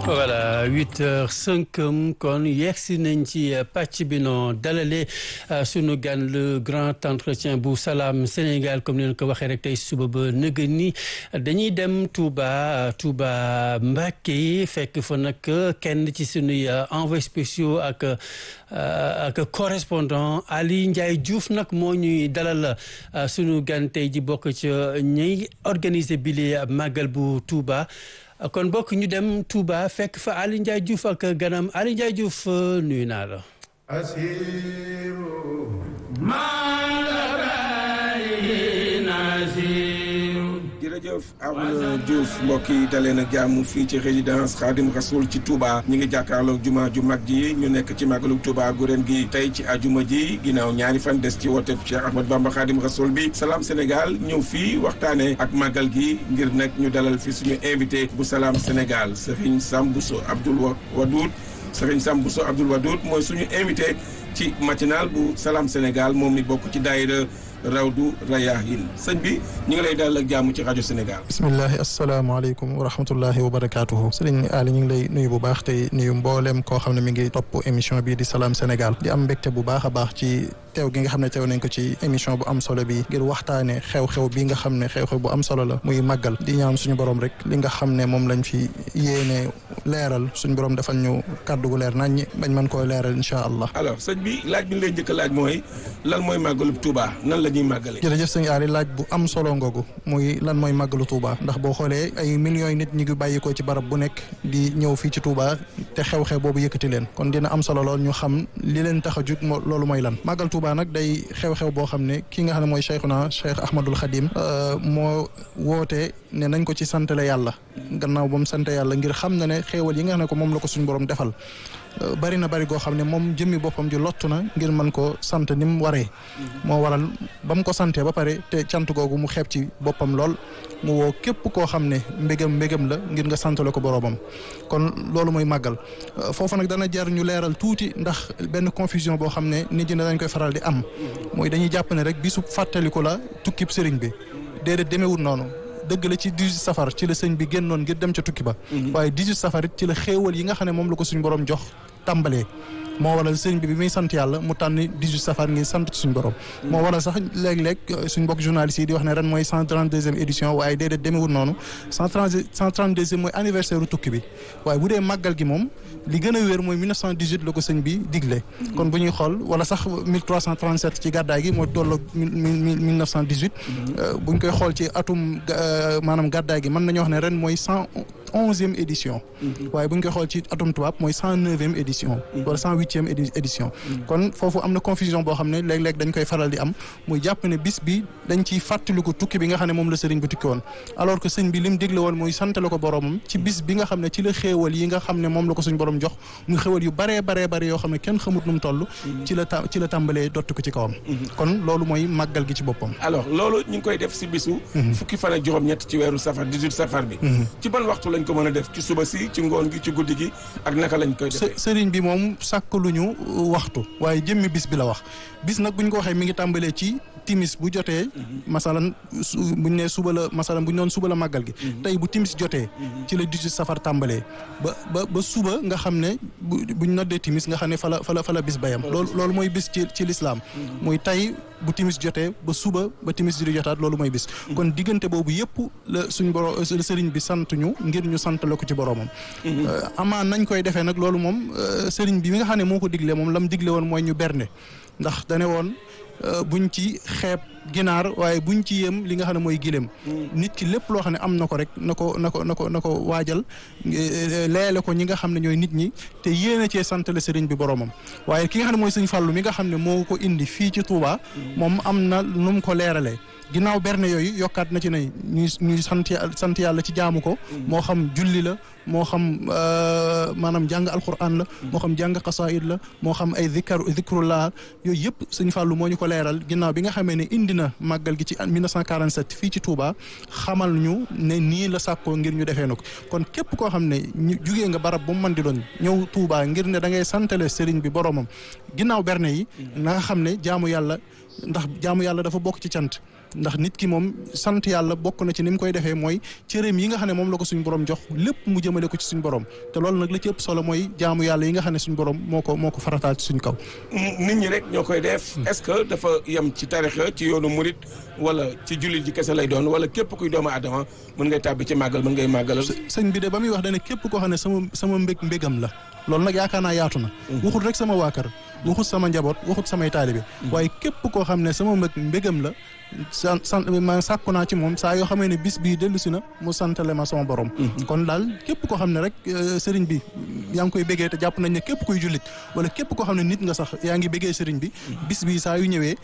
voilà huit heures cinq kon yegsi nañ ci pàcc bi noo dalale sunu gan le grand entretien bu Salam Sénégal comme ni leen ko waxee rek tey suba ba nëgë ni dañuy dem Touba Touba Mbacké fekk fa nag kenn ci sunuy envoyé spéciaux ak ak correspondant Ali Ndiaye Diouf nag moo ñuy dalal sunu gan tey ji bokk ci ñuy organiser bile màggal bu Touba. kon bokk ñu dem Touba fekk fa Ali Ndiaye Diouf ak ganam Ali Ndiaye Diouf nuyu naa la jërëjëf Arouna Diouf mbokk yi dalee na jàmm fii ci résidence Khadim Rasoul ci Touba ñi ngi jàkkaarloog juma ju mag ji ñu nekk ci màggalu Touba gu ren gi tey ci ajuma ji ginnaaw ñaari fan des ci woote Cheikh Ahmad Bamba Khadim Rasoul bi Salam Sénégal ñëw fii waxtaane ak màggal gi ngir nag ñu dalal fi suñu invité bu Salam Sénégal Serigne Sam Bousso Abdoul Wadoud Serigne Sam Bousso Abdoul Wadoud mooy suñu invité ci matinal bu Salam Sénégal moom mi bokk ci daayira Rawdu Rayahin sëñ bi ñu ngi lay dalal ak jàmm ci rajo Sénégal. bismillahi asalaamaaleykum wa rahmatullahi wa barakaatuhu. sëriñ Ali ñu ngi lay nuyu bu baax tey nuyu mboolem koo xam ne mi ngi topp émission bii di Salam Sénégal. di am mbégte bu baax a baax ci teew gi nga xam ne teew nañ ko ci émission bu am solo bi ngir waxtaane xew-xew bi nga xam ne xew-xew bu am solo la muy màggal di ñaan suñu borom rek li nga xam ne moom lañ fi yéene leeral suñu borom defal ñu kàddu gu leer nañ bañ mën koo leeral incha allah. alors sëñ bi laaj bi ñu lay njëkk a laaj mooy lan mooy màggalu Touba nan la ñuy màggale. jërëjëf sëñ Ali laaj bu am solo ngoogu muy lan mooy màggalu Touba ndax boo xoolee ay millions yi nit ñi ngi bàyyi ko ci barab bu nekk di ñëw fii ci Touba te xew-xew boobu yëkkati leen kon dina am solo lool ñu xam li leen tax a jug loolu mooy lan màggal Touba nag day xew-xew boo xam ne ki nga xam ne mooy Cheikhuna Cheikh Ahmadul Khadim moo woote ne nañ ko ci santale yàlla gannaaw ba mu sant yàlla ngir xam na ne xéewal yi nga xam ne ko moom la ko suñu borom defal bari na bari goo xam ne moom jëmmi boppam ji lottu na ngir mën ko sant ni mu waree moo waral ba mu ko santee ba pare te cant googu mu xeeb ci boppam lool mu woo képp koo xam ne mbégam mbégam la ngir nga santale ko boroomam kon loolu mooy màggal foofu nag dana jar ñu leeral tuuti ndax benn confusion boo xam ne nit ñi dañ koy faral di am mooy dañuy jàpp ne rek bisu fàttaliku la tukkib sëriñ bi déedéet demeewul noonu dëgg la ci 18 safar ci la sëñ bi génnoon ngir dem ca tukki ba waaye 18 safar it ci la xéewal yi nga xam ne moom la ko suñu borom jox tàmbalee moo waral sëñ bi bi muy sant yàlla mu tànn 18 safar ngir sant ci suñu borom moo waral sax léeg-léeg suñ mbokk journalistes yi di wax ne ren mooy 132e édition waaye déedéet demewul noonu 130 132e mooy anniversaire u tukki bi waaye bu dee màggal gi moom li gën a wér mooy 1918 la ko sëñ bi digle kon bu ñuy xool wala sax 1337 ci gàddaay gi mooy tolloog 1918 buñ koy xool ci atum maanaam gàddaay gi mën nañu wax ne ren mooy 111e édition waaye buñ koy xool ci atum tubaab mooy 109e édition wala 108e édition kon foofu am na confusion boo xam ne léeg-léeg dañ koy faral di am muy jàpp ne bis bi dañ ciy fàttaliku tukki bi nga xam ne moom la sëriñ bi tukki woon alors que sëñ bi lim digle woon muy santale ko boromam ci bis bi nga xam ne ci la xéewal yi nga xam ne moom la ko suñ borom jox muy xéewal yu baree baree bare yoo xam ne kenn xamut nu mu toll ci la ci la tàmbalee dotti ko ci kawam kon loolu mooy màggal gi ci boppam alors loolu ñu ngi koy def si bisu fukki fan ak juróom-ñett ci weeru safar 18 safar bi ci ban waxtu lañ ko mën a def ci suba si ci ngoon gi ci guddi gi ak naka lañ koy defee sëriñ bi moom sàkk luñu waxtu waaye jëmmi bis bi la wax bis nag bu ñu ko waxee mi ngi tàmbalee ci timis bu jotee masalan buñ ne suba la masalan buñ noon suba la màggal gi tey bu timis jotee ci la 18 safar tàmbalee ba ba ba suba nga xam ne buñ noddee timis nga xam ne fa la fa la fa la bis bayam loolu loolu mooy bis ci ci lislaam muy tey bu timis jotee ba suba ba timis di jotaat loolu mooy bis kon diggante boobu yëpp la suñ borom la sëriñ bi sant ñu ngir ñu sant la ko ci boromam amaan nañ koy defee nag loolu moom sëriñ bi mi nga xam ne moo ko digle moom lam digle woon mooy ñu berne ndax dane woon buñ ci xeeb ginaar waaye buñ ci yem li nga xam ne mooy gileem nit ki lépp loo xam ne am na ko rek na ko na ko na ko na ko waajal leele ko ñi nga xam ne ñooy nit ñi te yéene cee santale sëriñ bi boromam waaye ki nga xam ne mooy sëñ Fàllu mi nga xam ne moo ko indi fii ci Touba moom am na nu mu ko leeralee ginnaaw berne yooyu yokkaat na ci ne ñuy ñuy sant sant yàlla ci jaamu ko moo xam julli la moo xam maanaam jàng alquran la moo xam jàng xasaayid la moo xam ay zikar zikrullah yooyu yëpp sëñ Fallou moo ñu ko leeral ginnaaw bi nga xamee ne indi na màggal gi ci 1947 fii ci Touba xamal ñu ne nii la sàkkoo ngir ñu defee na ko kon képp koo xam ne ñu jugee nga barab bu mu mën di doon ñëw Touba ngir ne da ngay santale sëriñ bi boromam ginnaaw berne yi na nga xam ne jaamu yàlla ndax jaamu yàlla dafa bokk ci cant ndax nit ki moom sant yàlla bokk na ci ni mu koy defee mooy cëréem yi nga xam ne moom la ko suñu borom jox lépp mu jëmale ko ci suñu borom te loolu nag la ci ëpp solo mooy jaamu yàlla yi nga xam ne suñu borom moo ko moo ko farataal ci suñu kaw. nit ñi rek ñoo koy def. est-ce que dafa yem ci tarixa ci yoonu murit wala ci jullit ji kese lay doon wala képp kuy doomu aadama mën ngay tàbbi ci màggal mën ngay màggalal. sëñ bi de ba muy wax dana képp koo xam ne sama sama mbég mbégam la loolu nag yaakaar naa yaatu na. waxut rek sama waa kër waxut sama njaboot waxut samay taalibe waaye képp koo xam ne sama mbég mbégam la san san ma sàkku naa ci moom saa yoo xamee ne bis bii dellu si na mu santale ma sama borom kon daal képp koo xam ne rek sëriñ bi yaa ngi koy bégee te jàpp nañ ne képp kuy jullit wala képp koo xam ne nit nga sax yaa ngi bégee sëriñ bi bis bi saa yu ñëwee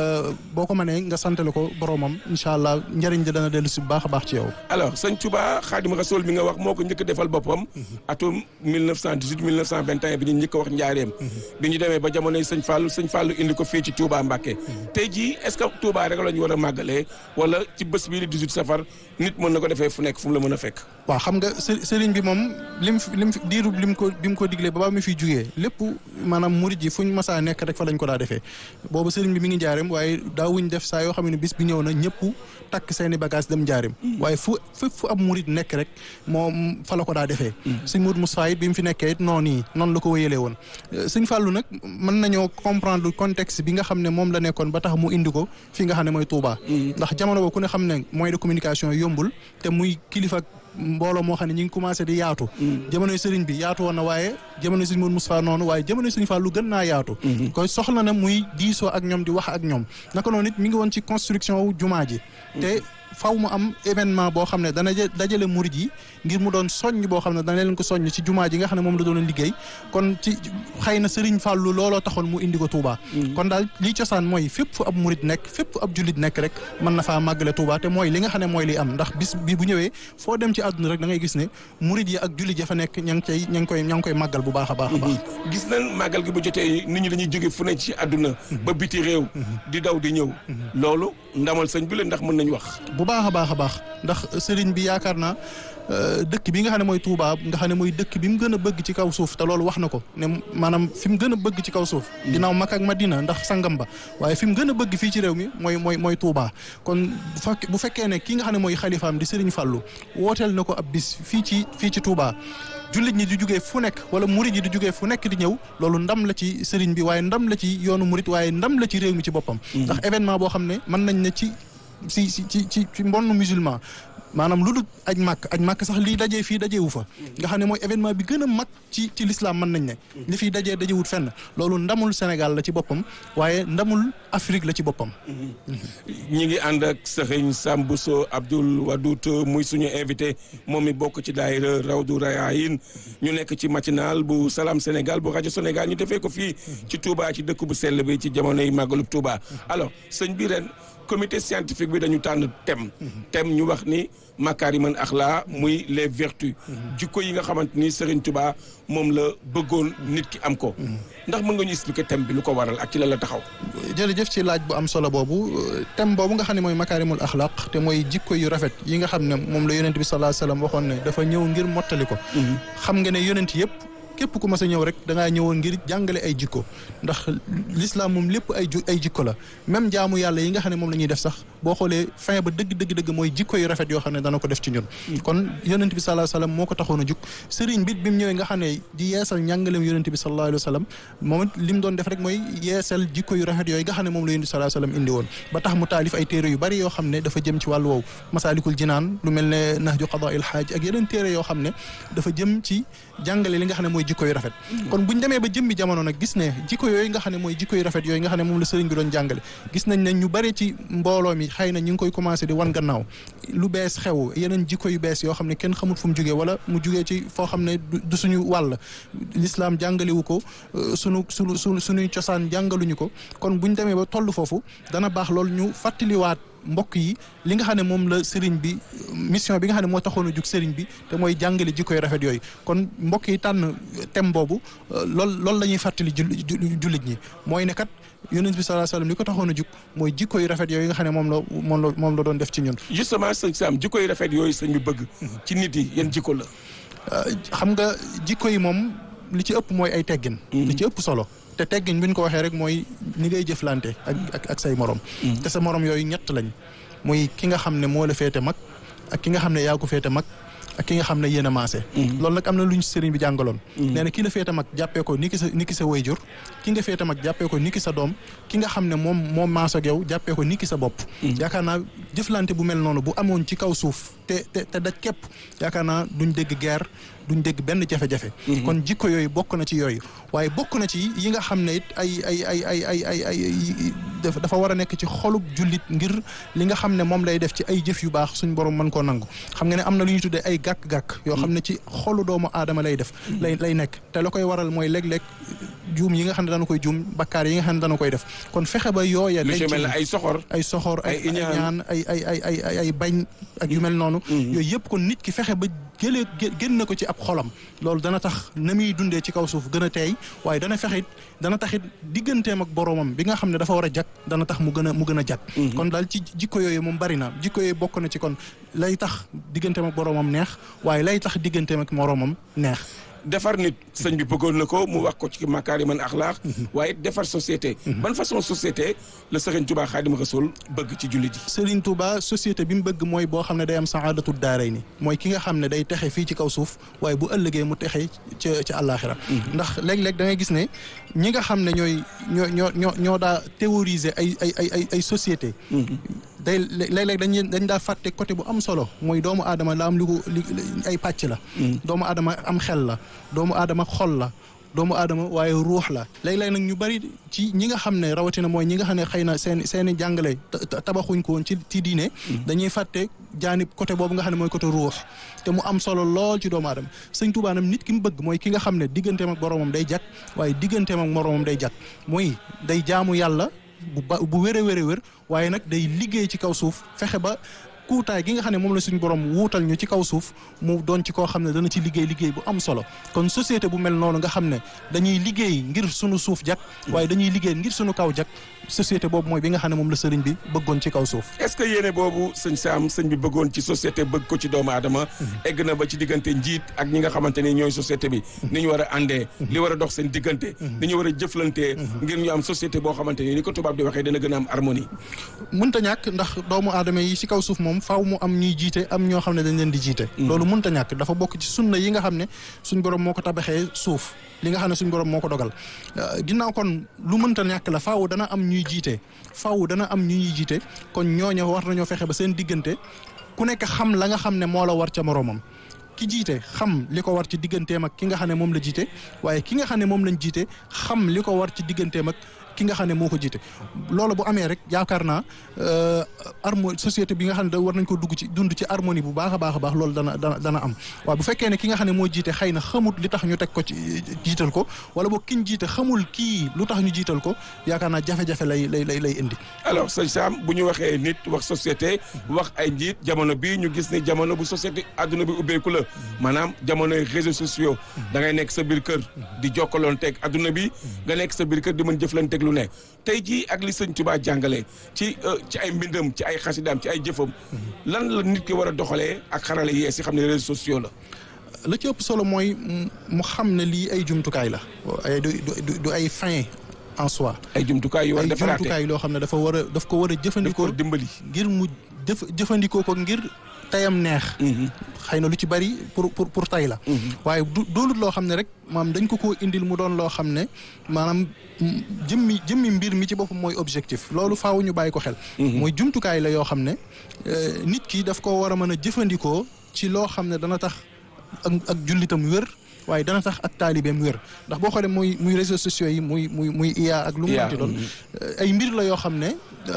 boo ko mënee nga santale ko boromam incha allah njëriñ li dana dellu si bu baax a baax ci yow alors sëñ Touba Xaadim Rasul mi nga wax moo ko njëkk defal boppam atum 1918 1921 bi ñu njëkk wax njaareem bi ñu demee ba jamonoy sëñ Fallou sëñ Fallou indi ko fii ci Touba Mbacké tey jii est-ce que Touba rek la ñu war a màggalee wala ci bés bii di 18 safar nit mën na ko defee fu nekk fu mu la mën a fekk waaw xam nga sëriñ bi moom lim lim diiru lim ko bi mu ko diglee ba ba mu fi jugee lépp maanaam murid yi fuñ masaa nekk rek fa lañ ko daa defee boobu sëriñ bi mi ngi njaareem waaye daawuñ def saa yoo xam ne bis bi ñëw na ñëpp takk seeni bagage dem njaareem waaye fu fépp fu ab murid nekk rek moom fa la ko daa defee sëñ Mourou Moussa it bi mu fi nekkee it noonu yi noonu la ko wéyalee woon sëñ Fallou nag mën nañoo comprendre contexte bi nga xam ne moom la nekkoon ba tax mu indi ko fi nga xam ne mooy Touba ndax jamono boobu ku ne xam ne moyen de communication yombul te muy kilifa mbooloo moo xam ne ñi ngi commencé di yaatu jamonoy sëriñ bi yaatu woon na waaye jamonoy sëriñ Mourou Moustapha noonu waaye jamonoy sëriñ Fall lu gën naa yaatu koy soxla na muy diisoo ak ñoom di wax ak ñoom naka noonu it mi ngi woon ci construction wu jumaa ji te faw mu am événement boo xam ne dana dajale murid yi ngir mu doon soññ boo xam ne dana leen ko soññ ci jumaa ji nga xam ne moom la doon liggéey kon ci xëy na Serigne Fallou looloo taxoon mu indi ko Touba. kon daal lii cosaan mooy fépp fu ab murid nekk fépp fu ab jullit nekk rek mën na faa màggale Touba te mooy li nga xam ne mooy li am ndax bis bi bu ñëwee foo dem ci àdduna rek da ngay gis ne murid yi ak jullit ya fa nekk ña ngi koy ña ngi koy ña ngi koy màggal bu baax a baax a baax. gis nañ màggal gi bu jotee nit ñi dañuy jóge fu ne ci àdduna ba biti réew di daw di ñëw loolu ndamal sëñ bi la ndax mën nañ wax bu baax a baax a baax ndax sëriñ bi yaakaar naa dëkk bi nga xam ne mooy Touba nga xam ne mooy dëkk bi mu gën a bëgg ci kaw suuf te loolu wax na ko ne maanaam fi mu gën a bëgg ci kaw suuf ginnaaw Makka ak Madina ndax sangam ba waaye fi mu gën a bëgg fii ci réew mi mooy mooy mooy Touba kon bu fekkee ne ki nga xam ne mooy xalifaam di sëriñ Fallou wooteel na ko ab bis fii ci fii ci Touba jullit ñi di jugee fu nekk wala murit yi di jugee fu nekk di ñëw loolu ndam la ci sëriñ bi waaye ndam la ci yoonu murit waaye ndam la ci réew mi ci boppam ndax événement boo xam ne mën nañ ne ci si si ci ci ci mbonn musulman maanaam lu dul aj màkk aj màkk sax lii dajee fii dajeewu fa nga xam ne mooy événement bi gën a mag ci ci l'islam mën nañ ne li fii dajee dajewut fenn loolu ndamul Sénégal la ci boppam waaye ndamul Afrique la ci boppam ñi ngi ànd ak sëriñ Sambousso Abdoul Wadout muy suñu invité moom mi bokk ci daayira Rawdu Rayaahin ñu nekk ci matinal bu Salam Sénégal bu rajo Sénégal ñu defee ko fii ci Touba ci dëkk bu sell bi ci jamonoy màggalub Touba alors sëñ bi ren comité scientifique bi dañu tànn thème thème ñu wax ni makaarimal axlaa muy les vertus jikko yi nga xamante ni Serigne Touba moom la bëggoon nit ki am ko ndax mën nga ñu expliquer thème bi lu ko waral ak ci la la taxaw jërëjëf ci laaj bu am solo boobu thème boobu nga xam ne mooy makaarimul axlaaq te mooy jikko yu rafet yi nga xam ne moom la yonent bi sallallahu alayhi wasallam waxoon ne dafa ñëw ngir mottali ko xam nga ne yonent yëpp képp ku mas a ñëw rek da ngaa ñëwoon ngir jàngale ay jikko ndax l'islam moom lépp ay ay jikko la même jaamu yàlla yi nga xam ne moom la ñuy def sax boo xoolee fin ba dëgg dëgg dëgg mooy jikko yu rafet yoo xam ne dana ko def ci ñun kon yonent bi sallallahu alayhi wasallam moo ko taxoon a jug sëriñ bit bi mu ñëwee nga xam ne di yeesal njàngaleem yonent bi sallallahu alayhi wasallam moom it li mu doon def rek mooy yeesal jikko yu rafet yooyu nga xam ne moom la yonent bi sallallahu alayhi wasallam indi woon ba tax mu taalif ay téere yu bari yoo xam ne dafa jëm ci wàllu woowu masaalikul jinaan lu mel ne nahju qadaa'il haaj ak yeneen téere yoo xam ne dafa jëm ci jàngale li nga xam ne mooy jikko yu rafet kon buñ demee ba jëmmi jamono nag gis ne jikko yooyu nga xam ne mooy jikko yu rafet yooyu nga xam ne moom la sëriñ bi doon jàngale gis nañ ne ñu bari ci mbooloo mi xëy na ñu ngi koy commencé di wan gannaaw lu bees xew yeneen jikko yu bees yoo xam ne kenn xamul fu mu jugee wala mu jugee ci foo xam ne du suñu wàll l'islam jàngalewu ko sunu sunu sunu suñuy cosaan jàngaluñu ko kon buñ demee ba toll foofu dana baax loolu ñu fàttaliwaat mbokk yi li nga xam ne moom la sëriñ bi mission bi nga xam ne moo taxoon a jug sëriñ bi te mooy jàngale jikko yu rafet yooyu kon mbokk yi tànn thème boobu lool loolu la ñuy fàttali jullit ñi mooy ne kat yonent bi sallallahu alayhi wasallam li ko taxoon a jug mooy jikko yu rafet yooyu nga xam ne moom la moom la moom la doon def ci ñun. justement sëñ Sam jikko yu rafet yooyu sëñ bi bëgg. ci nit yi yan jikko la. xam nga jikko yi moom li ci ëpp mooy ay teggin. li ci ëpp solo te teggin bu ñu ko waxee rek mooy ni ngay jëflante ak ak ak say morom te sa morom yooyu ñett lañ muy ki nga xam ne moo la féete mag ak ki nga xam ne yaa ko féete mag ak ki nga xam ne yéen a maase loolu nag am na lu ñu sëriñ bi jàngaloon nee na ki la féete mag jàppee ko ni ki sa ni ki sa wayjur ki nga féete mag jàppee ko ni ki sa doom ki nga xam ne moom moom maase ak yow jàppee ko ni ki sa bopp yaakaar naa jëflante bu mel noonu bu amoon ci kaw suuf te te te daj képp yaakaar naa duñ dégg guerre duñ dégg benn jafe-jafe kon jikko yooyu bokk na ci yooyu waaye bokk na ci yi nga xam ne it ay ay ay ay ay ay ay dafa war a nekk ci xolub jullit ngir li nga xam ne moom lay def ci ay jëf yu baax suñ borom mën koo nangu xam nga ne am na lu ñuy tuddee ay gàkk-gàkk yoo xam ne ci xolu doomu aadama lay def lay lay nekk te la koy waral mooy léeg-léeg juum yi nga xam ne dana koy juum bakkaar yi nga xam ne dana koy def kon fexe ba yooya lu ci mel ne ay soxor ay soxor ay ay ñaan ay ay ay ay ay ay bañ ak yu mel noonu yooyu yëpp kon nit ki fexe ba jëlee génn ko ci ab xolam loolu dana tax na muy dundee ci kaw suuf gën a teey waaye dana fexit dana taxit digganteem ak boroomam bi nga xam ne dafa war a jag dana tax mu gën a mu gën a jag kon daal ci jikko yooyu moom bari na jikko yooyu bokk na ci kon lay tax digganteem ak boroomam neex waaye lay tax digganteem ak moroomam neex defar nit sëñ bi bëggoon na ko mu wax ko ci makaarimal axlaaq waaye defar société ban façon société la sëriñ Touba Xaadim Rasul bëgg ci jullit yi Sëriñ Touba société bi mu bëgg mooy boo xam ne day am saadatu daaray ni mooy ki nga xam ne day texe fii ci kaw suuf waaye bu ëllëgee mu texe ca ca àllaaxira ndax léeg-léeg da ngay gis ne ñi nga xam ne ñooy ñoo ñoo ñoo ñoo daa théoriser ay ay ay ay ay société day léeg-léeg dañ dañ daa fàtte côté bu am solo mooy doomu aadama la am li ko li ay pàcc la doomu aadama am xel la doomu aadama xol la doomu aadama waaye ruux la léeg-léeg nag ñu bari ci ñi nga xam ne rawatina mooy ñi nga xam ne xëy na seen seen i jàngale tabaxuñ ko woon ci ci diine dañuy fàtte jaanib côté boobu nga xam ne mooy côté ruux te mu am solo lool ci doomu aadama sëñ Tuubaa nag nit ki mu bëgg mooy ki nga xam ne digganteem ak boroomam day jag waaye digganteem ak moroomam day jag mooy day jaamu yàlla bu ba bu wér a wér a wér waaye nag day liggéey ci kaw suuf fexe ba kuutaay gi nga xam ne moom la suñu borom wuutal ñu ci kaw suuf mu doon ci koo xam ne dana ci liggéey liggéey bu am solo kon société bu mel noonu nga xam ne dañuy liggéey ngir suñu suuf jak waaye dañuy liggéey ngir suñu kaw jak société boobu mooy bi nga xam ne moom la sëriñ bi bëggoon ci kaw suuf est-ce que yéene boobu sëñ Sam sëñ bi bëggoon ci société bëgg ko ci doomu aadama egg na ba ci diggante njiit ak ñi nga xamante ni ñooy société bi ni ñu war a àndee li war a dox seen diggante ni ñu war a jëflantee ngir ñu am société boo xamante ni ni ko tubaab di waxee dana gën a am harmonie mënta ñàkk ndax doomu aadama yi ci kaw suuf moom faaw mu am ñuy jiite am ñoo xam ne dañ leen di jiite loolu mënta ñàkk dafa bokk ci sunna yi nga xam ne suñ borom moo ko tabaxee suuf li nga xam ne suñ borom moo ko dogal ginnaaw kon lu mënta ñàkk la faaw dana am ñuy jiite faaw dana am ñu ñuy jiite kon ñooñu war nañoo fexe ba seen diggante ku nekk xam la nga xam ne moo la war ca moroomam ki jiite xam li ko war ci digganteem ak ki nga xam ne moom la jiite waaye ki nga xam ne moom lañ jiite xam li ko war ci digganteem ak ki nga xam ne moo ko jiite loolu bu amee rek yaakaar naa harmonie société bi nga xam ne da war nañ ko dugg ci dund ci harmonie bu baax a baax a baax loolu dana dana dana am waaye bu fekkee ne ki nga xam ne moo jiite xëy na xamut li tax ñu teg ko ci jiital ko wala boog kiñ jiite xamul kii lu tax ñu jiital ko yaakaar naa jafe-jafe lay lay lay lay indi alors sëñ Sam bu ñu waxee nit wax société wax ay njiit jamono bii ñu gis ne jamono bu société adduna bi ubbeeku la maanaam jamonoy réseaux sociaux da ngay nekk sa biir kër di jokkaloon teg adduna bi nga nekk sa biir kër di mën jëflanteeg lu ne tey jii ak li sëñ Tuubaa jàngale ci ci ay mbindam ci ay xasidaam ci ay jëfam lan la nit ki war a doxalee ak xarale yees yi xam ne réseaux sociaux la la ci ëpp solo mooy mu xam ne lii ay jumtukaay la ay du du ay fin en soi ay jumtukaay yu war a ay defaraate jumtukaay loo xam ne dafa war a daf ko war a daf ko jëfandikoo dimbali ngir mu jëf jëfandikoo ko ngir tayam neex xëy na lu ci bari pour pour pour tay la waaye du doonut loo xam ne rek maanaam dañ ko koo indil mu doon loo xam ne maanaam jëmmi jëmmi mbir mi ci boppam mooy objectif loolu faaw ñu bàyyi ko xel mooy jumtukaay la yoo xam ne nit ki daf ko war a mën a jëfandikoo ci loo xam ne dana tax ak ak jullitam wér waaye dana tax ak taalibeem wér ndax boo xoolee muy muy réseaux sociaux yi muy muy muy IA ak lu mu mënti doon ay mbir la yoo xam ne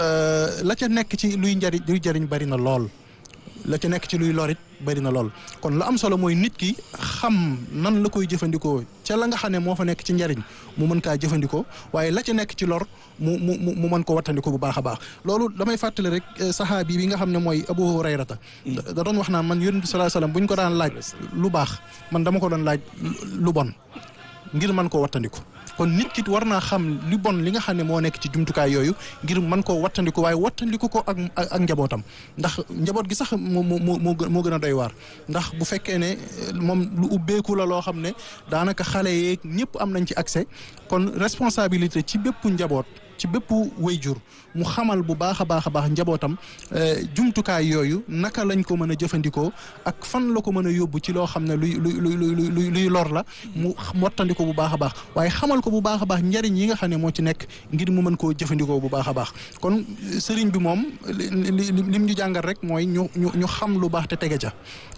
la ca nekk ci luy njariñ luy jariñ bari na lool la ca nekk ci luy lorit bari na lool kon la am solo mooy nit ki xam nan la koy jëfandikoo ca la nga xam ne moo fa nekk ci njariñ mu mën kaa jëfandikoo waaye la ca nekk ci lor mu mu mu mën ko wattandiko bu baax a baax loolu damay fàttali rek saxaabi bi nga xam ne mooy Abu Hurayrata da doon wax naa man yonent bi sallallahu alayhi wasallam bu ñu ko daan laaj lu baax man dama ko doon laaj lu bon ngir mën koo wattandiku kon nit ki war naa xam li bon li nga xam ne moo nekk ci jumtukaay yooyu ngir mën koo wattandiku waaye wattandiku ko ak ak njabootam ndax njaboot gi sax moo moo moo moo gën a doy waar ndax bu fekkee ne moom lu ubbeeku la loo xam ne daanaka xale yeeg ñëpp am nañ ci accès kon responsabilité ci bépp njaboot ci bépp wayjur mu xamal bu baax a baax a baax njabootam jumtukaay yooyu naka lañ ko mën a jëfandikoo ak fan la ko mën a yóbbu ci loo xam ne luy luy luy luy lor la mu mottandiko bu baax a baax waaye xamal ko bu baax a baax njariñ yi nga xam ne moo ci nekk ngir mu mën koo jëfandikoo bu baax a baax kon sëriñ bi moom li lim ñu jàngal rek mooy ñu ñu ñu xam lu baax te tege ca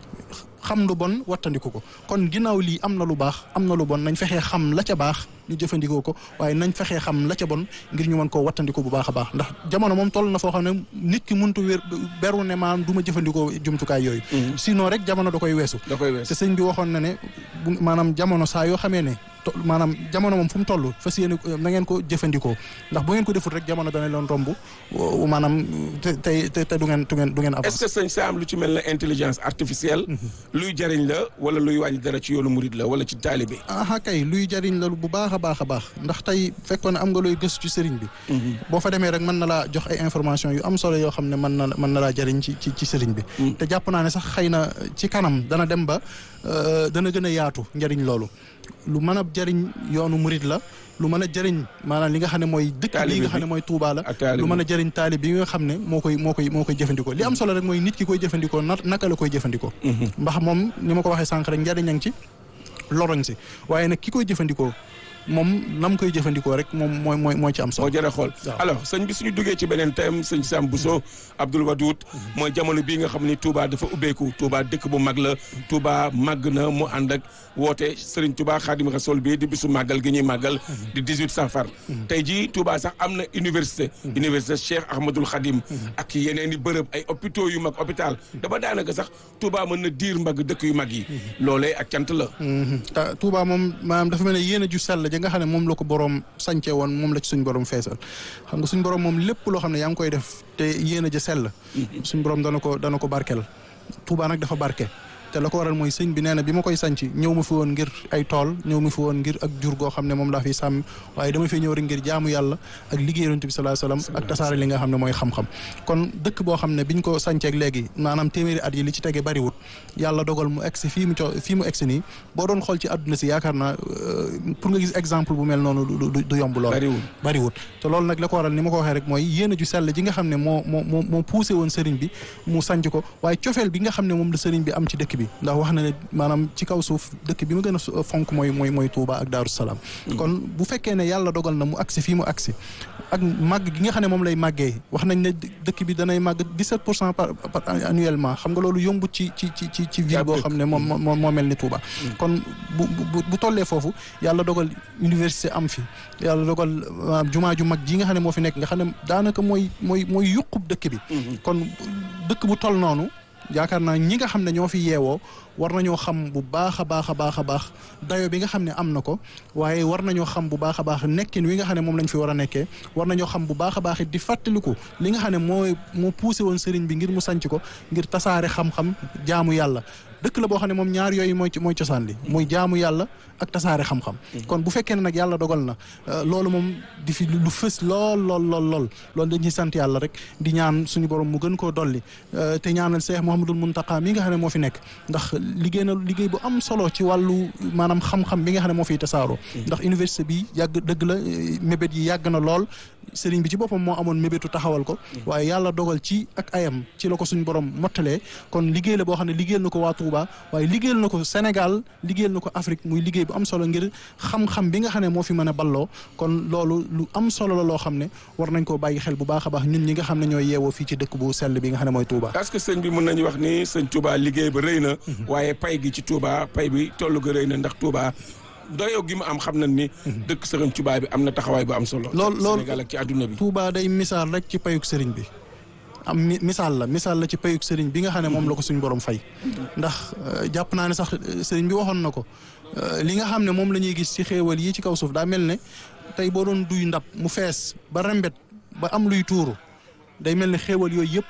xam lu bon wattandiku ko kon ginnaaw lii am na lu baax am na lu bon nañ fexee xam la ca baax ñu jëfandikoo ko waaye nañ fexee xam la ca bon ngir ñu mën koo wattandiku bu baax a baax ndax jamono moom toll na foo xam ne nit ki mënut a wér beru ne maanaam du ma jëfandikoo jumtukaay yooyu. sinon rek jamono da koy weesu. da koy weesu te sëñ bi waxoon na ne maanaam jamono saa yoo xamee ne. maanaam jamono moom fu mu toll fas yéene na ngeen ko jëfandikoo ndax bu ngeen ko defut rek jamono dana leen romb maanaam te te te du ngeen du ngeen du ngeen est-ce que sëñ Sam lu ci mel ne intelligence artificielle. luy jariñ la wala luy wàññi dara ci yoonu murid la wala ci taalibe. ah kay luy jariñ la bu baax a baax a baax ndax tey fekkoon ne am nga looy gëstu ci sëriñ bi. boo fa demee rek mën na laa jox ay information yu am solo yoo xam ne mën na mën na laa jariñ ci ci ci sëriñ bi. te jàpp naa ne sax xëy na ci kanam dana dem ba dana gën a yaatu njariñ loolu. lu mën a jëriñ yoonu murid la lu mën a jëriñ maanaam li nga xam ne mooy dëkk bi nga xam ne mooy Touba la lu mën a jëriñ taalib bi nga xam ne moo koy moo koy moo koy jëfandikoo li am solo rek mooy nit ki koy jëfandikoo na naka la koy jëfandikoo ndax moom ni ma ko waxee sànq rek njëriñ a ngi ci loroñ si waaye nag ki koy jëfandikoo moom nam koy jëfandikoo rek moom mooy mooy mooy ci am solo moo jërë xool alors sëñ bi suñu duggee ci beneen thème sëñ Sam Bousso Abdoul Wadoud mooy jamono bii nga xam ni Touba dafa ubbeeku Touba dëkk bu mag la Touba màgg na mu ànd ak woote Serigne Touba Khadim Rassoul bi di bisu màggal gi ñuy màggal di 18 safar tey jii Touba sax am na université université Cheikh Ahmadoul Khadim ak yeneen i bërëb ay hôpitaux yu mag hôpital dama daanaka sax Touba mën na diir mbagg dëkk yu mag yi loolee ak cant la Touba moom maanaam dafa mel ne yéen a ju sell nga xam ne moom la ko borom sànce woon moom la ci suñ borom feesal xam nga suñ borom moom lépp loo xam ne yaa ngi koy def te yéen a ja sell suñ borom dana ko dana ko barkel Touba nag dafa barke te la ko waral mooy sëñ bi nee na bi ma koy sanc ñëw ma fi woon ngir ay tool ñëw ma fi woon ngir ak jur goo xam ne moom laa fi sàmm waaye dama fi ñëw rek ngir jaamu yàlla ak liggéey yonent bi sallallahu alayhi wasallam ak tasaare li nga xam ne mooy xam-xam kon dëkk boo xam ne biñ ko sanceeg léegi maanaam téeméeri at yi li ci tege bariwut yàlla dogal mu egsi fii mu co fii mu egsi nii boo doon xool ci àdduna si yaakaar naa pour nga gis exemple bu mel noonu du yomb lool bariwut te loolu nag la ko waral ni ma ko waxee rek mooy yéena ju sell ji nga xam ne moo moo moo moo poussé woon sëriñ bi mu sanc ko waaye cofeel bi nga xam ne moom la sëriñ bi am ci dëkk bi ndax wax na ne maanaam ci kaw suuf dëkk bi mu gën a fonk mooy mooy mooy Touba ak Daaru Salaam kon bu fekkee ne yàlla dogal na mu agsi fii mu agsi ak màgg gi nga xam ne moom lay màggee wax nañ ne dëkk bi danay màgg 17 pour cent par annuellement xam nga loolu yombut ci ci ci ci ci ville boo xam ne moom moo moo mel ni Touba kon bu bu tollee foofu yàlla dogal université am fi yàlla dogal jumaa ju mag ji nga xam ne moo fi nekk nga xam ne daanaka mooy mooy mooy yuqub dëkk bi kon dëkk bu toll noonu yaakaar naa ñi nga xam ne ñoo fi yeewoo war nañoo xam bu baax a baax a baax a baax dayo bi nga xam ne am na ko waaye war nañoo xam bu baax a baax nekkin wi nga xam ne moom lañ fi war a nekkee war nañoo xam bu baax a baax it di fàttaliku li nga xam ne mooy moo poussé woon sëriñ bi ngir mu sanc ko ngir tasaare xam-xam jaamu yàlla dëkk la boo xam ne moom ñaar yooyu mooy mooy cosaan li muy jaamu yàlla ak tasaare xam-xam kon bu fekkee ne nag yàlla dogal na loolu moom di fi lu fës lool lool lool lool loolu dañuy sant yàlla rek di ñaan suñu borom mu gën koo dolli te ñaanal Cheikh Mouhamadul Mountakha mi nga xam ne moo fi nekk ndax liggéey na liggéey bu am solo ci wàllu maanaam xam-xam bi nga xam ne moo fiy tasaaroo ndax université bi yàgg dëgg la mébét yi yàgg na lool sëriñ bi ci boppam moo amoon mébétu taxawal ko waaye yàlla dogal ci ak ayam ci la ko suñu borom mottalee kon liggéey la boo xam ne liggéeyal na ko waa Touba waaye liggéeyal na ko Sénégal liggéeyal na ko Afrique muy liggéey bu am solo ngir xam-xam bi nga xam ne moo fi mën a balloo kon loolu lu am solo la loo xam ne war nañ koo bàyyi xel bu baax a baax ñun ñi nga xam ne ñooy yeewoo fii ci dëkk bu sell bi nga xam ne mooy Touba. est-ce que sëñ bi mën nañu wax ni sëñ Touba liggéey ba rëy na waaye pay gi ci Touba pay bi tollu ga rëy na ndax Touba doyoo gi mu am xam nañ ni dëkk sëriñ Touba bi am na taxawaay bu am solo lool lool Sénégal ak ci àdduna bi Touba day misaal rek ci payuk sëriñ bi am misaal la misaal la ci payuk sëriñ bi nga xam ne moom la ko suñ borom fay ndax jàpp naa ne sax sëriñ bi waxoon na ko li nga xam ne moom la ñuy gis ci xéewal yi ci kaw suuf daa mel ne tey boo doon duy ndab mu fees ba rembet ba am luy tuuru day mel ne xéewal yooyu yëpp rek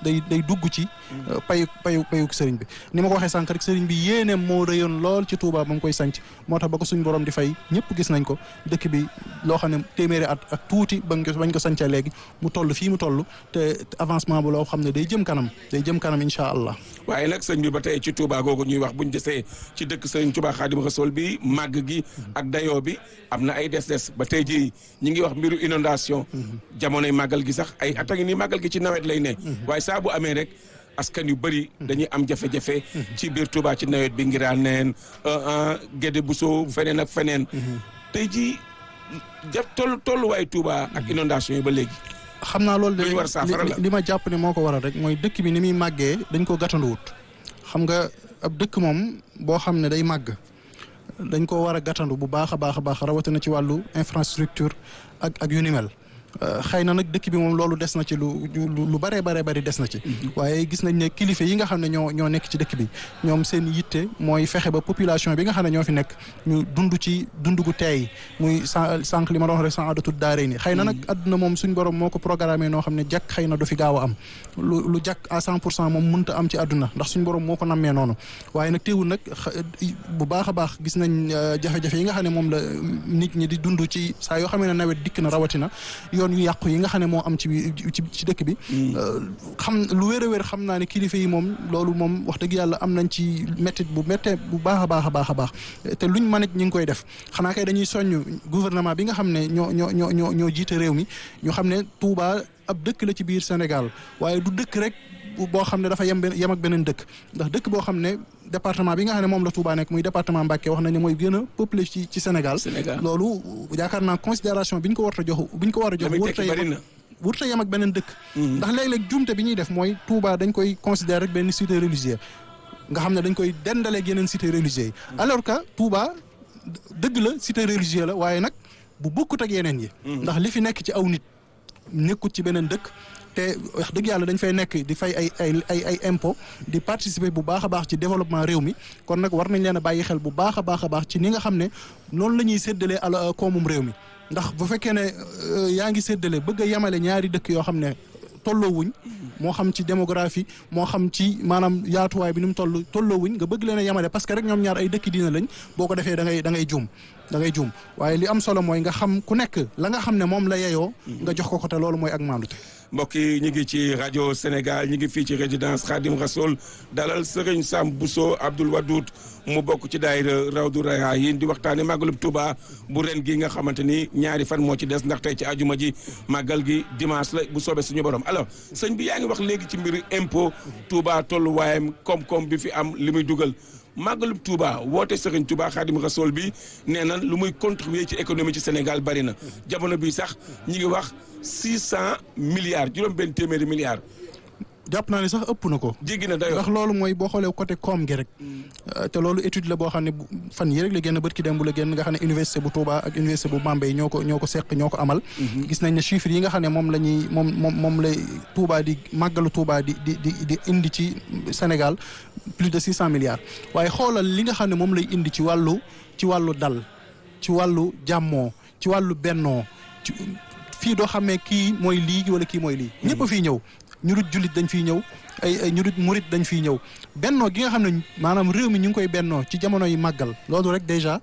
day day dugg ci payu payu payuk sëriñ bi ni ma ko waxee sànq rek sëriñ bi yéeneem moo rëyoon lool ci Touba ba mu koy sanc moo tax ba ko suñ borom di fay ñëpp gis nañ ko dëkk bi loo xam ne téeméeri at ak tuuti bañ ko bañ ko sancee léegi mu toll fii mu toll te avancement bu loo xam ne day jëm kanam day jëm kanam incha allah waaye nag sëñ bi ba tey ci Touba googu ñuy wax buñ desee ci dëkk sëriñ Touba Xaadim Rasul bi màgg gi ak dayoo bi am na ay des-des ba tey ji ñi ngi wax mbiru inondation jamonoy màggal gi sax ay at a ngi nii màggal gi ci nawet lay ne waaye saa bu amee rek askan yu bëri dañuy am jafe-jafe ci biir Touba ci nawet bi ngiraa neen Gédé Bousso feneen ak feneen tey ji ja toll tolluwaay Touba ak inondation yi ba léegi xam naa loolu de war saafara la li ma jàpp ne moo ko waral rek mooy dëkk bi ni muy màggee dañ ko gàttanduwut xam nga ab dëkk moom boo xam ne day màgg dañ ko war a gàttandu bu baax a baax a baax rawatina ci wàllu infrastructure ak ak yu ni mel xëy na nag dëkk bi moom loolu des na ci lu lu bare bare bari des na ci waaye gis nañ ne kilifa yi nga xam ne ñoo ñoo nekk ci dëkk bi ñoom seen yitte mooy fexe ba population bi nga xam ne ñoo fi nekk ñu dund ci dund gu teey muy sànq li ma doon wax rek sans adatud daare ni xëy na nag àdduna moom suñ borom moo ko programmé noo xam ne jàkk xëy na du fi gaaw a am lu lu jàkk à cent pour cent moom mënta am ci àdduna ndax suñ borom moo ko nammee noonu waaye nag teewul nag bu baax a baax gis nañ jafe-jafe yi nga xam ne moom la nit ñi di dund ci saa yoo xam ne nawet dikk na rawatina yoon yu yàqu yi nga xam ne moo am ci ci dëkk bi xam lu wér a wér xam naa ne kilifa yi moom loolu moom wax dëgg yàlla am nañ ci méttit bu méttee bu baax a baax a baax a baax te luñ mën it ñi ngi koy def xanaa kay dañuy soññ gouvernement bi nga xam ne ñoo ñoo ñoo ñoo ñoo jiite réew mi ñu xam ne Touba ab dëkk la ci biir Sénégal waaye du dëkk rek boo xam ne dafa yem yem ak beneen dëkk ndax dëkk boo xam ne département bi nga xam ne moom la Touba nekk muy département Mbacké wax nañ ne mooy gën a peuplé ci ci Sénégal loolu yaakaar naa considération bi ñu ko war a jox bi ñu ko war a jox wurta yem ak beneen dëkk ndax léeg-léeg jumte bi ñuy def mooy Touba dañ koy considérer rek benn cité religieuse nga xam ne dañ koy dendaleeg yeneen cité religieuse yi alors que Touba dëgg la cité religieuse la waaye nag bu bokkut ak yeneen yi ndax li fi nekk ci aw nit nekkut ci beneen dëkk te wax dëgg yàlla dañ fay nekk di fay ay ay ay ay impôt di participer bu baax a baax ci développement réew mi kon nag war nañ leen a bàyyi xel bu baax a baax a baax ci ni nga xam ne noonu la ñuy séddalee ala koomum réew mi ndax bu fekkee ne yaa ngi séddale bëgg a yemale ñaari dëkk yoo xam ne tolloowuñ moo xam ci démographie moo xam ci maanaam yaatuwaay bi ni mu toll tolloowuñ nga bëgg leen a yemale parce que rek ñoom ñaar ay dëkk diina lañ boo ko defee da ngay da ngay juum da ngay juum waaye li am solo mooy nga xam ku nekk la nga xam ne moom la yeyoo nga jox ko ko te loolu mooy ak maandute mbokk yi ñu ngi ci rajo Sénégal ñu ngi fii ci résidence Khadim Rassoul dalal Serigne Sam Bousso Abdoul Wadoud mu bokk ci daayira Rawdu Rayaahin di waxtaane màggalub Touba bu ren gi nga xamante ni ñaari fan moo ci des ndax tey ci ajuma ji màggal gi dimanche la bu soobee suñu borom alors sëñ bi yaa ngi wax léegi ci mbiru impôt Touba tolluwaayam koom-koom bi fi am li muy dugal màggalub Touba woote Serigne Touba Khadim Rassoul bi nee na lu muy contribuer ci économie ci Sénégal bari na jamono bi sax ñi ngi wax six cent milliards juróom benn téeméeri milliards jàpp naa ne sax ëpp na ko. jéggi na dayoo ndax loolu mooy boo xoolee côté koom gi rek. te loolu étude la boo xam ne fan yii rek la génn bët ki dem bu la génn nga xam ne université bu Touba ak université bu Bambey ñoo ko ñoo ko seq ñoo ko amal. gis nañ ne chiffres yi nga xam ne moom la ñuy moom moom moom lay Touba di màggalu Touba di di di di indi ci Sénégal plus de six cent milliards. waaye xoolal li nga xam ne moom lay indi ci wàllu ci wàllu dal ci wàllu jàmmoo ci wàllu bennoo ci fii doo xamee kii mooy lii wala kii mooy lii. ñëpp a fiy ñëw. ñu dut jullit dañ fiy ñëw ay ay ñu dut murit dañ fiy ñëw bennoo gi nga xam ne maanaam réew mi ñu ngi koy bennoo ci jamono yi màggal loolu rek déjà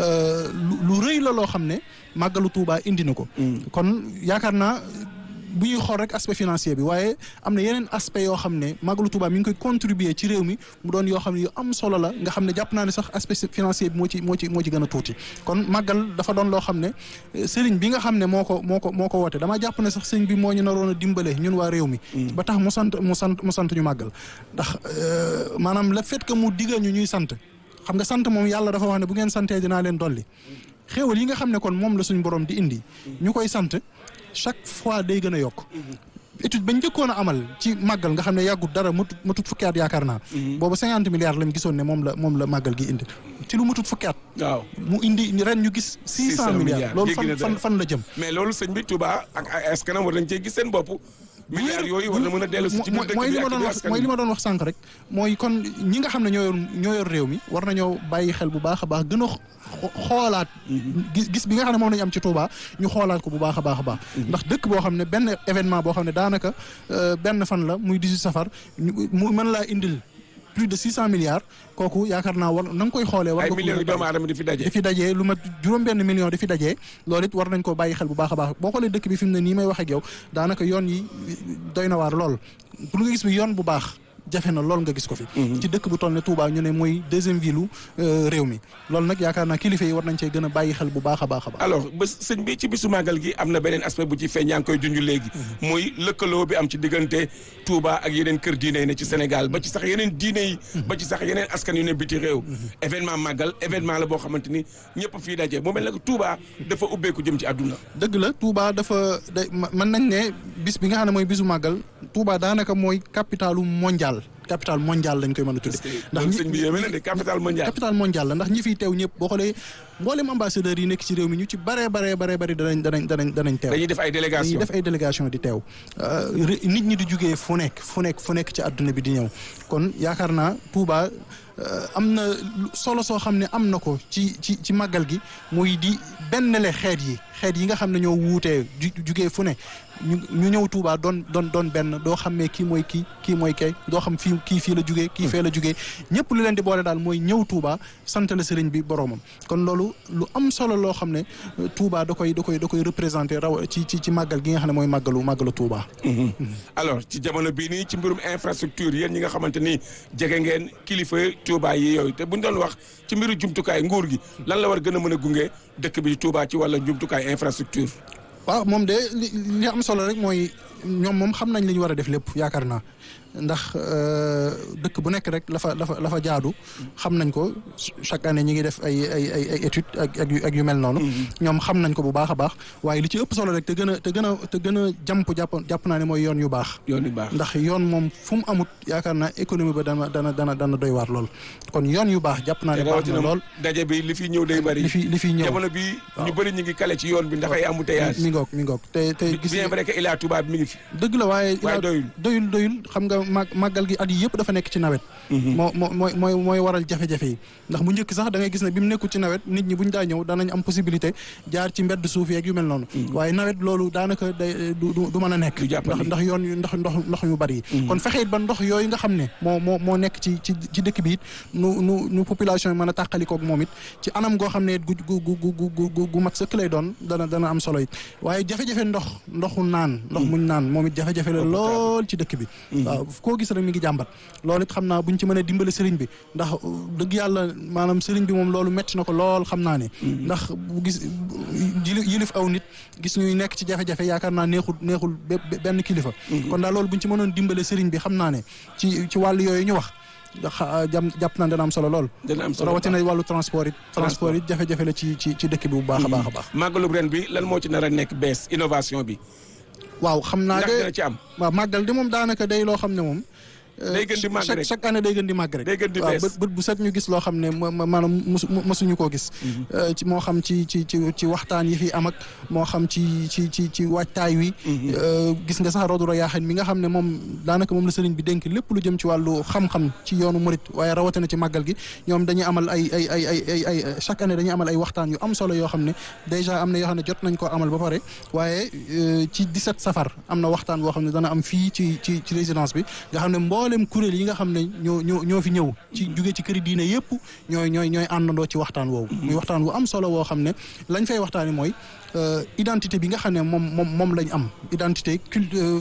lu rëy la loo xam ne màggalu Touba indi na ko. kon yaakaar naa bu ñuy xool rek aspect financier bi waaye am na yeneen aspect yoo xam ne màggalu Touba mi ngi koy contribuer ci réew mi mu doon yoo xam ne yu am solo la nga xam ne jàpp naa ne sax aspect financier bi moo ci moo ci moo ci gën a tuuti kon màggal dafa doon loo xam ne sëriñ bi nga xam ne moo ko moo ko moo ko woote damaa jàpp ne sax sëriñ bi moo ñu naroon a dimbale ñun waa réew mi ba tax mu sant mu sant mu sant ñu màggal ndax maanaam le fait que mu digal ñu ñuy sant xam nga sant moom yàlla dafa wax ne bu ngeen santee dinaa leen dolli xéewal yi nga xam ne kon moom la suñ borom di indi ñu koy sant chaque fois day gën a yokk étude bañ njëkkoon a amal ci màggal nga xam ne yàggut dara matut matut fukki at yaakaar naa boobu cinquante milliards lañ gisoon ne moom la moom la màggal gi indi ci lu matut fukki at waaw mu indi ren ñu gis six cent milliards loolu fan fan fan la jëm mais loolu sëñ bi Touba ak ay askanam war nañ cee gis seen bopp milliards yooyu war na mën a dellu si ci biir dëkk mooy bi li ma ak doon biir wax askan mooy wi. li ma doon wax sànq rek mooy kon ñi nga xam ne ñoo yor ñoo yor réew mi war nañoo bàyyi xel bu baax a baax gën a xo- xoolaat gis gis bi nga xam ne moom nañu am ci Touba ñu xoolaat ko bu baax a baax a baax ndax dëkk boo xam ne benn événement boo xam ne daanaka euh, benn fan la muy 18 safar ñu- mu mën laa indil plus de 600 milliards kooku yaakaar naa war na nga koy xoolee war ay nga ko millions mën yu a doomu bàyyi. aadama di fi daje. di fi dajee lu mat juróom benn million di fi dajee loolu it war nañ koo bàyyi xel bu baax a baax boo xoolee dëkk bi fi mu ne nii may wax ak yow daanaka yoon yi doy na waar lool pour nga gis bi yoon bu baax jafe na lool nga gis ko fi ci dëkk bu toll ne Touba ñu ne mooy deuxième ville u réew mi loolu nag yaakaar naa kilifa yi war nañ cee gën a bàyyi xel bu baax a baax a baax alors bés sëñ bi ci bisu màggal gi am na beneen aspect bu ci feeñ yaa ngi koy junj léegi muy lëkkaloo bi am ci diggante Touba ak yeneen kër diine yi ne ci Sénégal ba ci sax yeneen diine yi ba ci sax yeneen askan yu ne biti réew événement màggal événement la boo xamante ni ñëpp fii daje mu mel ne que Touba dafa ubbeeku jëm ci àdduna dëgg la Touba dafa day mën nañ ne bis bi nga xam ne mooy bisu màggal Touba daanaka mooy capitalu mondial capital mondial lañ koy mën a tudde ndax sëñ bi yéeme na de capital mondial capital mondial la ndax ñi fiy teew ñëpp boo xoolee mboolem ambassadeurs yi nekk ci réew mi ñu ci baree baree baree bari danañ danañ danañ danañ teew dañuy def ay dañuy délégation def ay délégation di teew ré- nit ñi di jugee fu nekk fu nekk fu nekk ci àdduna bi di ñëw kon yaakaar naa Touba euh, am na lu- solo soo xam ne am na ko ci ci ci màggal gi muy di benn le xeet yi xeet yi nga xam ne ñoo wuutee ju jugee fu ne ñu ñu ñëw Touba doon doon doon benn doo xam ne kii mooy kii kii mooy kay doo xam fii kii fii la jugee kii fee la jugee ñëpp lu leen di boole daal mooy ñëw Touba sant la sëriñ bi boromam kon loolu lu am solo loo xam ne euh, Touba da koy da koy da koy représenté raw ci ci ci màggal gi nga xam ne mooy màggalu màggalu Touba. alors ci jamono bii nii ci mbirum infrastructure yéen ñi nga xamante ni jege ngeen kilifa Touba yi yooyu te buñ doon wax ci mbiru jumtukaay nguur gi lan la war gën a mën a gunge dëkk bi Touba ci wàllu jumtukaay infrastructure waaw moom de li li am solo rek mooy ñoom moom xam nañ li ñu war a def lépp yaakaar naa ndax euh, dëkk bu nekk rek la fa la fa la fa jaadu xam nañ ko chaque année ñi ngi def ay ay ay ay études ak ak yu ak yu mel noonu. ñoom xam nañ ko bu baax a baax waaye li ci ëpp solo rek te gën a te gën a te gën a jàmp jàpp jàpp naa ne mooy yoon yu baax. yoon yu baax ndax yoon moom fu mu amut yaakaar naa économie ba dana dana dana dana doy waar lool kon yoon yu baax jàpp naa ne baax na lool. daje bi li fi ñëw day bari li fi li fi ñëw jamono bi ñu bëri ñu ngi kale ci yoon bi ndax ay embouteillage mi ngoog mi ngoog te te gis bien vrai que Ila Touba bi mi ngi fi dëgg la waaye waaye doyul doyul doyul xam nga mag màggal gi at yi yëpp dafa nekk ci nawet moo moo mooy mooy mooy waral jafe-jafe yi ndax bu njëkk sax da ngay gis ne bi mu nekkul ci nawet nit ñi buñ daa ñëw danañ am possibilité jaar ci mbedd suuf yeeg yu mel noonu waaye nawet loolu daanaka day du du mën a nekk Du jàppandi. ndax ndax yoon yu ndax ndox ndox yu bari yi kon fexe it ba ndox yooyu nga xam ne moo moo moo nekk ci ci ci dëkk bi it nu nu nu population yi mën a tàqalikoog moom it ci anam goo xam ne it gu gu gu gu gu gu gu mat sëkk lay doon dana dana am solo it waaye jafe-jafe ndox ndoxu naan ndox muñ naan moom it jafe-jafe la lool ci dëkk bi waaw koo gis rek mi ngi jàmbat loolu it xam naa buñ ci mën a dimbale sëriñ bi ndax dëgg yàlla maanaam sëriñ bi moom loolu metti na ko lool xam naa ne ndax bu gis yili- yilif aw nit gis ñuy nekk ci jafe-jafe yaakaar naa neexul neexul be- benn kilifa kon daal loolu buñ ci mënoon dimbale sëriñ bi xam naa ne ci ci wàllu yooyu ñu wax ndax jam jàpp naa dana am solo lool dana am solo rawatina wàllu transport it transport it jafe-jafe la ci ci ci dëkk bi bu baax a baax a baax màggalu ren bi lan moo ci nar a nekk bees innovation bi waaw xam naa ndax de dina ci am waaw màggal de moom daanaka day loo xam ne moom Day gën di màgg chaque rek. chaque année day gën di màgg rek Day gën di waaw bees. bët bët bu set ñu gis loo xam ne ma- ma- maanaam mosu mosuñu koo gis Euh, ci moo xam ci ci ci ci waxtaan yi fi am ak moo xam ci ci ci ci waajtaay wi Euh, gis nga sax Rawdu Rayaahin mi nga xam ne moom daanaka moom la sëriñ bi dénk lépp lu jëm ci wàllu xam-xam ci yoonu murit waaye rawatina ci màggal gi ñoom dañuy amal ay ay ay ay ay ay chaque année dañuy amal ay waxtaan yu am solo yoo xam ne déjà am na yoo xam ne jot nañ koo amal ba pare waaye euh, ci 17 safar am na waxtaan boo xam ne dana am fii ci ci ci résidence bi nga xam ne mboolem kuréel yi nga xam ne ñoo ñoo ñoo fi ñëw ci jóge ci këri diine yëpp ñooy ñooy ñooy àndandoo ci waxtaan woowu muy waxtaan wu am solo woo xam ne lañ fay waxtaani mooy euh, identité bi nga xam ne moom moom moom lañ am identité culte